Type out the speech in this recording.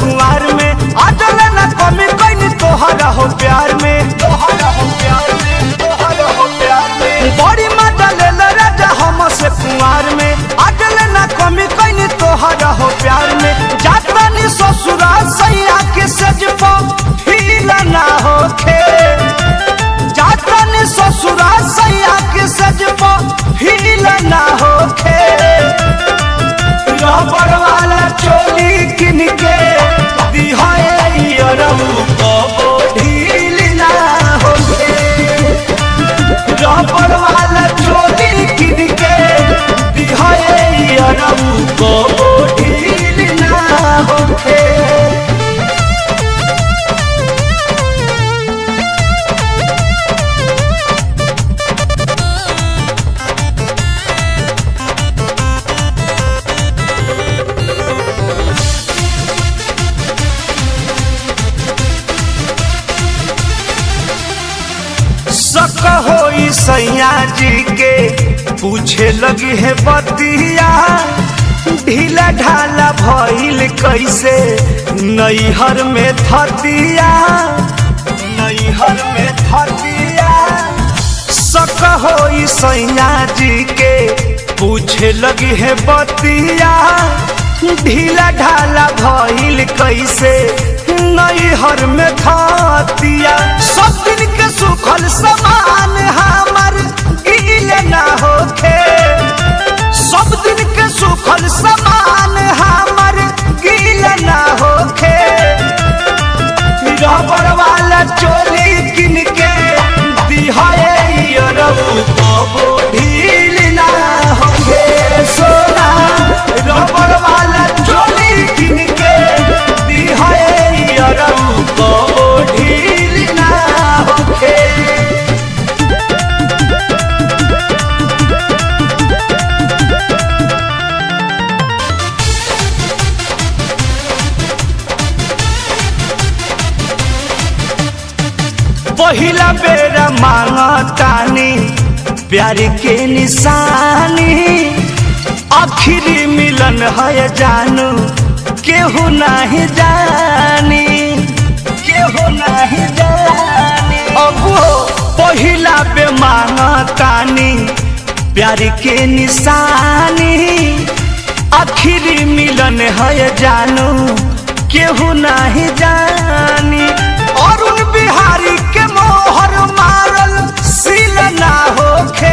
कुंवार में अजल न कमी कैनी तोहरा हो प्यार में तोहरा हो प्यार में तोहरा हो प्यार में बड़ी मजा ले राजा हम से कुंवार में अजल न कमी कैनी तोहरा हो प्यार में जातनी ससुरा सैया के सज फील ना होखे जातनी ससुरा सैया के सज फील ना होखे रबड़ वाला चोली किन के दिहाए अरऊ कबो ढील ना होखे रबड़ वाला चोली किन के दिहाए अरऊ कबो ढील ना होखे सक होई सैया जी के पूछे लगी है बतिया ढीला ढाला भइल कैसे नैहर में थतिया नैहर में थतिया सक होई सैया जी के पूछे लगी है बतिया ढीला ढाला भइल कैसे नैहर में थतिया सब दिन के सुखल समान हमर गील ना होखे सब दिन के सुखल समान हमर गील ना होखे रबड़ वाला चोली किन के दिहाए अरऊ कबो ढील ना होखे सोना रबड़ वाला चोली किन के दिहाए अरऊ कबो ढील ना होखे पहिला बेरा मांगतानी प्यार के निशानी आखिरी मिलन है जानू केहू नहीं जानी केहू नहीं जानी अब पहिला बे मांगतानी प्यार के निशानी आखिरी मिलन है जानू केहू नहीं जानी अरुण बिहारी के मोहर मारल सील ना होखे